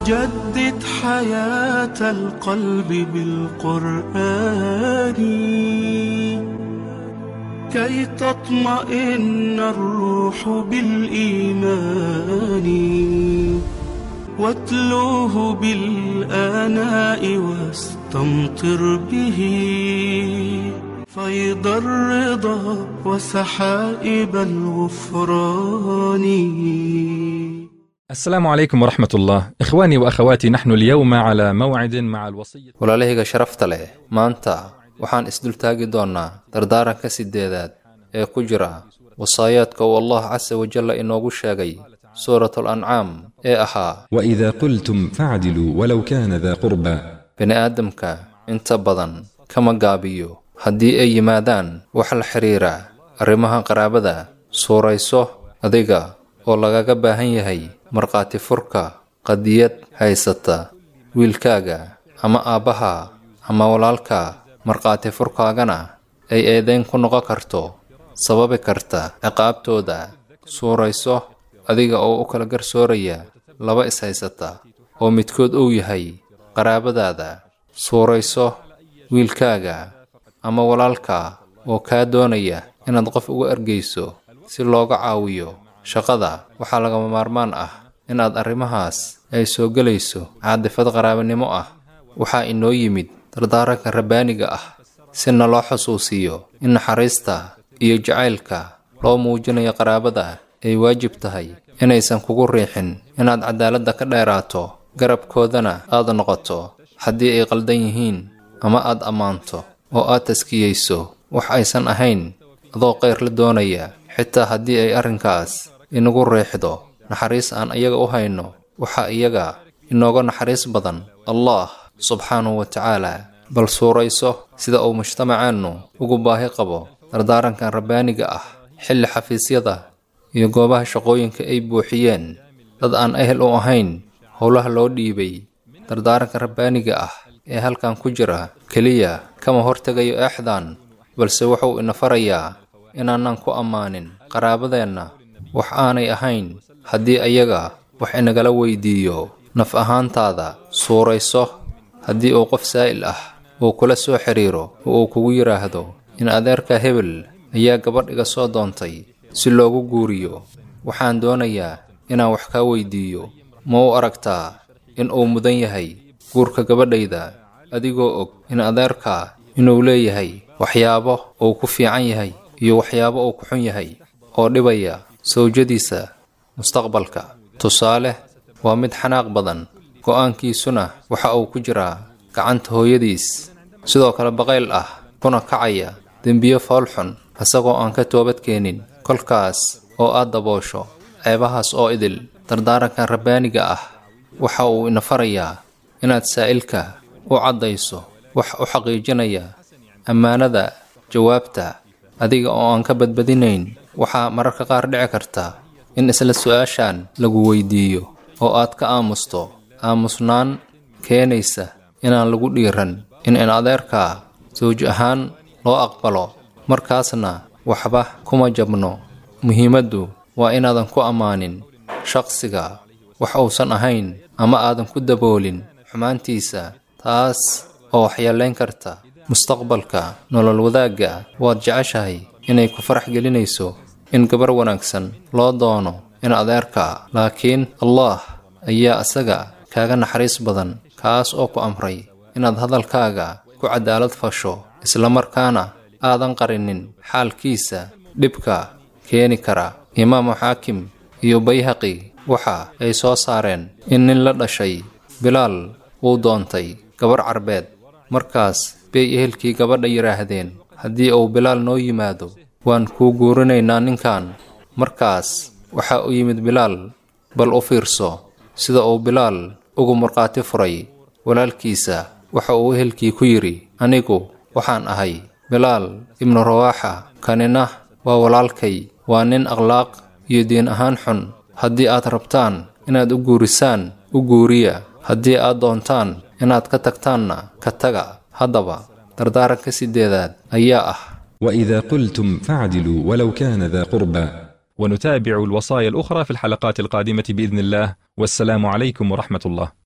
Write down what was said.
جدد حياة القلب بالقرآن كي تطمئن الروح بالإيمان واتلوه بالآناء واستمطر به فيض الرضا وسحائب الغفران السلام عليكم ورحمة الله إخواني وأخواتي نحن اليوم على موعد مع الوصية walaalahayga sharafta leh maanta waxaan isdultaagi doonnaa dardaaranka sideedaad ee ku jira wasaayaadka uu allah casa wajalla inoogu sheegay suuratul ancaam ee ahaa واذا قلتم فاعدلوا ولو كان ذا قربى bini'aadamka inta badan kama gaabiyo haddii ay yimaadaan wax la xidhiira arrimaha qaraabada suurayso adiga oo lagaga baahan yahay markhaati furka qadiyad haysata wiilkaaga ama aabbaha ama walaalka markhaati furkaagana ay eedayn ku noqon karto sababi karta ciqaabtooda suurayso adiga oo u kala garsooraya laba is-haysata oo midkood uu yahay qaraabadaada suurayso wiilkaaga ama walaalka oo kaa doonaya inaad qof uga ergeyso si looga caawiyo shaqada waxaa lagama maarmaan ah inaad arrimahaas ay soo gelayso caadifad qaraabanimo ah waxaa inoo yimid dardaaranka rabbaaniga ah si naloo xusuusiyo in naxariista iyo jacaylka loo muujinayo qaraabada ay waajib tahay inaysan kugu riixin inaad cadaaladda ka dheeraato garabkoodana aad noqoto haddii ay qaldan yihiin ama aad ammaanto oo aad taskiyeyso wax aysan ahayn adoo qayr la doonaya xitaa haddii ay arrinkaas inagu riixdo naxariis aan iyaga u hayno waxaa iyaga inooga naxariis badan allah subxaanahu wa tacaala bal suurayso sida uu mujtamaceennu ugu baahi qabo dardaarankan rabbaaniga ah xilli xafiisyada iyo goobaha shaqooyinka ay buuxiyeen dad aan ehel u ahayn howlaha loo dhiibay dardaaranka rabbaaniga ah ee halkan ku jira keliya kama hortegayo eexdan balse wuxuu ina farayaa inaanan ku ammaanin qaraabadeenna wax aanay ahayn haddii ayaga wax inagala weydiiyo naf ahaantaada suurayso haddii uu qof saa'il ah uu kula soo xidhiiro oo uu kugu yidhaahdo in adeerka hebel ayaa gabadh iga soo doontay si loogu guuriyo waxaan doonayaa inaan wax kaa weydiiyo ma u aragtaa in uu mudan yahay guurka gabadhayda adigoo og in adeerkaa inuu leeyahay waxyaabo uu ku fiican yahay iyo waxyaabo uu ku xun yahay oo dhibaya sawjadiisa mustaqbalka tusaale waa mid xanaaq badan go'aankiisuna waxa uu ku jiraa gacanta hooyadiis sidoo kale baqayl ah kuna kacaya dembiyo foolxun isagoo aan ka toobadkeenin kolkaas oo aad daboosho ceebahaas oo idil dardaarankan rabbaaniga ah waxa uu ina farayaa inaad saa'ilka u caddayso wax u xaqiijinaya ammaanada jawaabta adiga oo aan ka badbadinayn waxaa mararka qaar dhici karta in isla su'aashan lagu weydiiyo oo aad ka aamusto aamusnaan keenaysa inaan lagu dhiiran in in adeerkaa sawj ahaan loo aqbalo markaasna waxba kuma jabno muhiimaddu waa inaadan ku ammaanin shaqsiga wax uusan ahayn ama aadan ku daboolin xumaantiisa taas oo waxyeelayn karta mustaqbalka nolol wadaagga waad jeceshahay inay ku farax gelinayso in gabar wanaagsan loo doono in adeerka laakiin allah ayaa isaga kaaga naxariis badan kaas oo ku amray inaad hadalkaaga ku cadaalad fasho islamarkaana aadan qarinin xaalkiisa dhibka keeni kara imaamu xaakim iyo bayhaqi waxa ay soo saareen in nin la dhashay bilaal wuu doontay gabar carbeed markaas bay ehelkii gabadha yidhaahdeen haddii uu bilaal noo yimaado waan kuu guurinaynaa ninkan markaas waxaa u yimid bilaal bal u fiirso sida uu bilaal ugu markhaati furay walaalkiisa waxa uu ehelkii ku yidhi anigu waxaan ahay bilaal ibnu rawaaxa kanina waa walaalkay waa nin akhlaaq iyo diin ahaan xun haddii aad rabtaan inaad u guurisaan u guuriya haddii aad doontaan inaad ka tagtaanna ka taga haddaba dardaaranka sideedaad ayaa ah واذا قلتم فاعدلوا ولو كان ذا قربى ونتابع الوصايا الأخرى في الحلقات القادمة بإذن الله والسلام عليكم ورحمة الله